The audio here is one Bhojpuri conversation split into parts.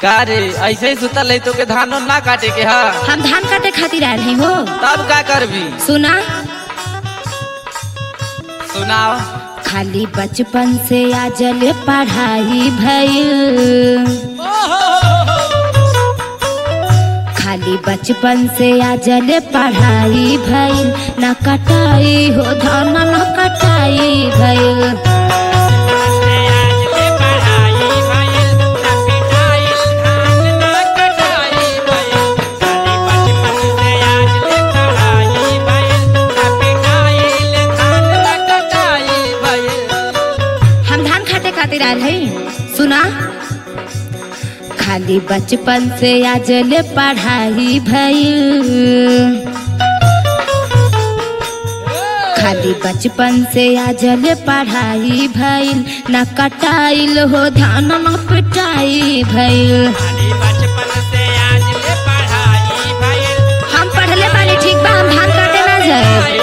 का रे ऐसे ही सुतल है तो के धान ना काटे के हा हम धान काटे खातिर आयल हैं हो तब का करबी सुना सुनाओ खाली बचपन से आजल पढ़ाई भइल खाली बचपन से आजल पढ़ाई भइल न कटाई हो धान न कटाई भइल हम धान खाते खातिर आयल हैं सुना खाली बचपन से आजल पढ़ाई भइल खाली बचपन से आजल पढ़ाई भइल न कटाइल हो धान न पिटाई भइल हम पढ़ले बानी ठीक बा हम धान काटे ना जाए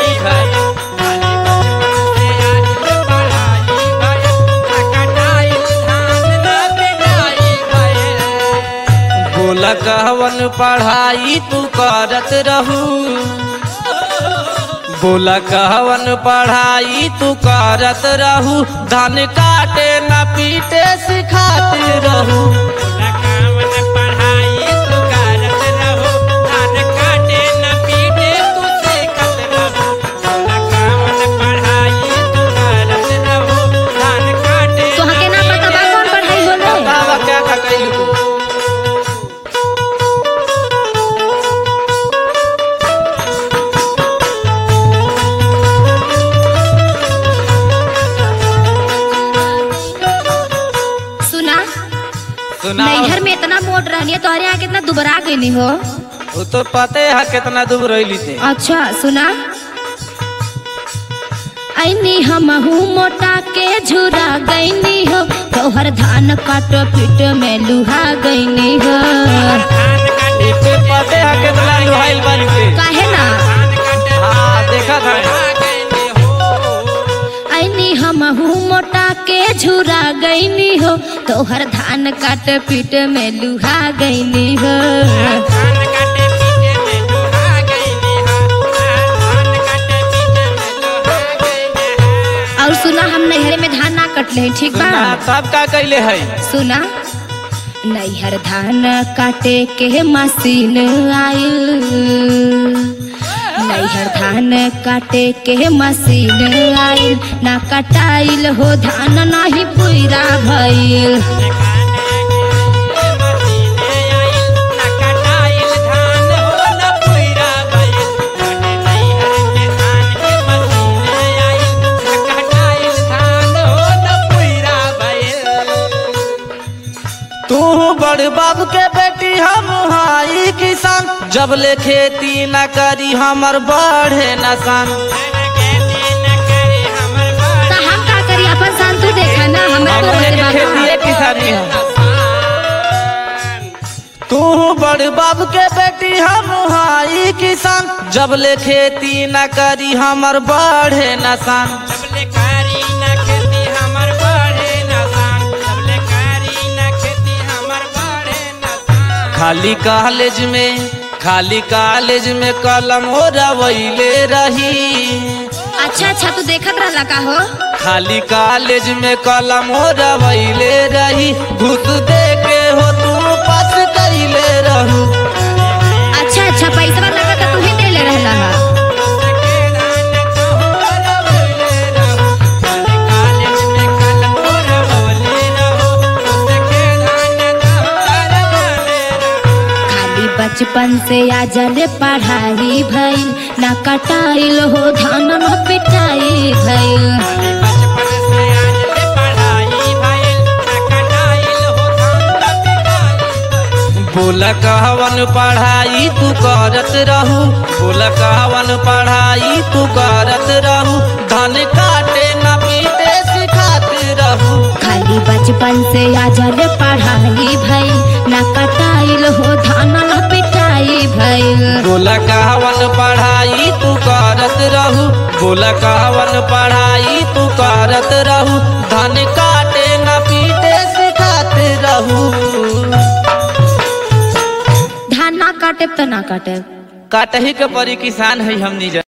बोला कहवन पढ़ाई तू करत रहू बोला कहवन पढ़ाई तू करत रहू धान काटे न पीटे सिखात रहू तोहके ना पता बा कौन पढ़ाई होले बतावा क्या का कइलू तू? सुना सुनाओ नैहर में इतना मोट रहनी है तोहरे यहाँ कितना दुबरा गई हो वो तो पते है कितना दूर रही थे अच्छा सुना ऐनी हमहू मोटा के झुरा गईनी हो तोहर धान काट पीट में लुहा गईनी हो इसे पते है कितना लुहाइल बन के काहे ना हाँ देखा था ऐनी हमहू मोटा के झुरा गईनी हो तोहर धान काट पीट में लुहा गईनी हो और सुना हम नैहर में धान ना कटले हैं, ठीक बा सुना सब का कैले है सुना नैहर धान काटे के मशीन आयल नैहर धान काटे के मशीन आयल ना कटाइल हो धान नाही पुरा भइल तू बड़ बाबू के बेटी हम हाई किसान जब ले खेती न करी हमर बढ़े नसान तो हम का करी अपन शान तू देखा ना हमरा तो हमने रोते के बाबा। खेती किसानी है तू बड़ बाबू के बेटी हम हाई किसान जब ले खेती न करी हमर बढ़े नसान खाली कॉलेज में खाली कॉलेज में कलम हो रवैले रही अच्छा अच्छा तू देखत रहला का हो खाली कॉलेज में कलम हो रवैले रही घुस दे के हो तू पास कैले रहू अच्छा अच्छा पैसा लगा तो तू ही दे ले रहला हा खाली बचपन से आजल पढ़ाई भइल ना कटाइल हो धान न पिटाई भइल बोला कहवन पढ़ाई तू करत रहू बोला कहवन पढ़ाई तू करत रहू धन काटे न पीटे सिखात रहू खाली बचपन से आजल पढ़ाई भइल ना कटाइल हो धान न पिटाई भइल बोला कहवन पढ़ाई तू करत रहू बोला कहवन पढ़ाई तू करत रहू धन काटे न पीटे सिखात रहू काटे तो ना काटे काटही के परी किसान है हमनी जा